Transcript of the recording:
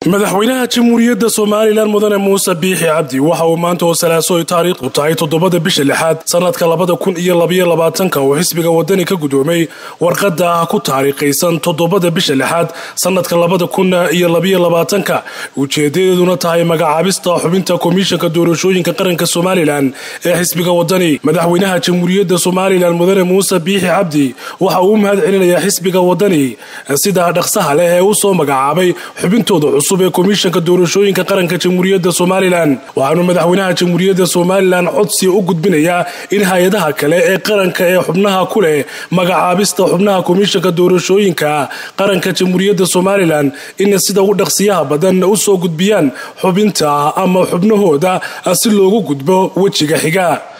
madaxweynaha jamhuuriyadda somalilan mudane muuse biixi cabdi waxa uu maanta oo salaaso ay taariikhdu tahay toddobada bisha lixaad sanadka labada kun iyo labaiyo labaatanka uu xisbiga wadani ka guddoomay warqadda ku taariikhaysan toddobada bisha lixaad sanadka labada kun iyo labaiyo labaatanka ujeedadeeduna tahay magacaabista xubinta komishanka doorashooyinka qaranka somalilan ee xisbiga wadani madaxweynaha jamhuuriyadda somalilan mudane muuse biixi cabdi waxa uu u mahad celinayaa xisbiga wadani sida dhaqsaha leh ee u soo magacaabay xubintooda cusub ee komishanka doorashooyinka qaranka jamhuuriyadda somalilan waxaanu madaxweynaha jamhuuriyadda somalilan codsi u gudbinayaa in hay-adaha kale ee qaranka ee xubnaha ku leh magacaabista xubnaha komishanka doorashooyinka qaranka jamhuuriyadda somalilan in sida ugu dhaqsiyaha badan u soo gudbiyaan xubinta ama xubnahooda si loogu gudbo wejiga xiga